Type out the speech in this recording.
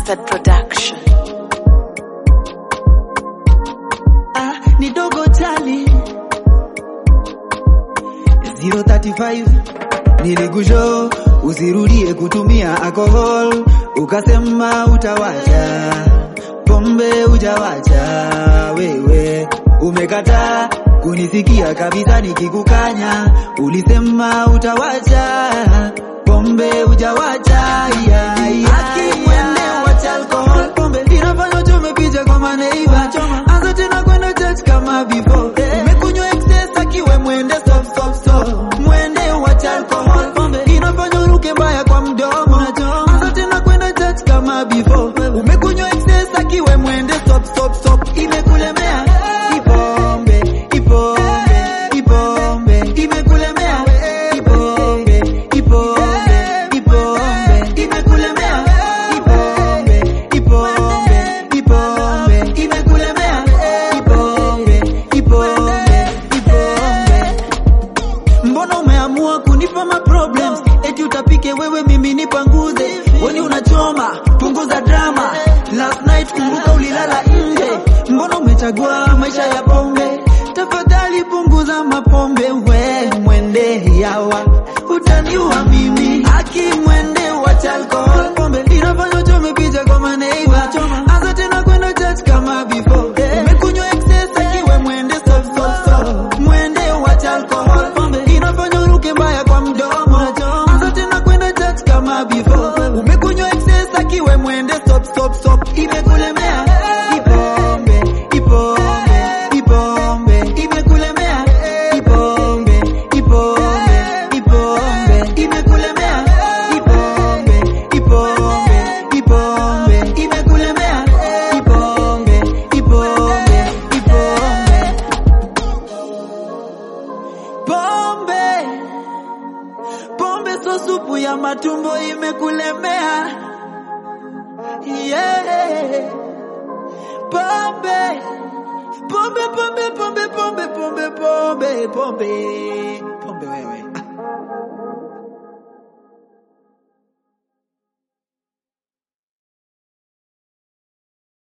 Mustard Production. Ah, ni dogo chali 035 nilikusho usirudie kutumia alcohol ukasema utawacha pombe ujawacha wewe umekataa kunisikia kabisa nikikukanya ulisema utawacha pombe ujawacha yeah, yeah, yeah. wacha alcohol pombe inafanya uchome picha kwa maneiva anza tena kwenda church kama before umekunywa excess akiwe mwende stop stop stop mwende wacha alcohol pombe inafanya uruke mbaya kwa mdomo anza tena kwenda church kama before umekunywa excess akiwe mwende stop stop stop imekulemea ipombe ipombe ipombe imekulemea ipombe ipombe ipombe imekulemea ipombe ipombe ipombe imekulemea ipombe ipombe ipombe mbona umeamua kunipa ma problems eti utapike wewe mimi nipanguze weni unachoma punguza drama last night kumbuka ulilala nje mbona umechagua maisha ya pombe tafadhali punguza mapombe we mwende yawa utaniua mimi aki mwende wacha alcohol pombe inafanya uchome picha kwa maneiva anza tena kwenda church kama before umekunywa excess akiwe mwende stop stop stop mwende wacha alcohol pombe inafanya uruke mbaya kwa mdomo anza tena kwenda church kama before umekunywa excess akiwe mwende stop stop stop imekulemea ipombe ipombe ipombe imekulemea ipombe ipombe ipombe imekulemea ipombe ipombe ipombe imekulemea ipombe ipombe ipombe pombe pombe so supu ya matumbo imekulemea yeah. pombe pombe pombe pombe pombe pombe pombe pombe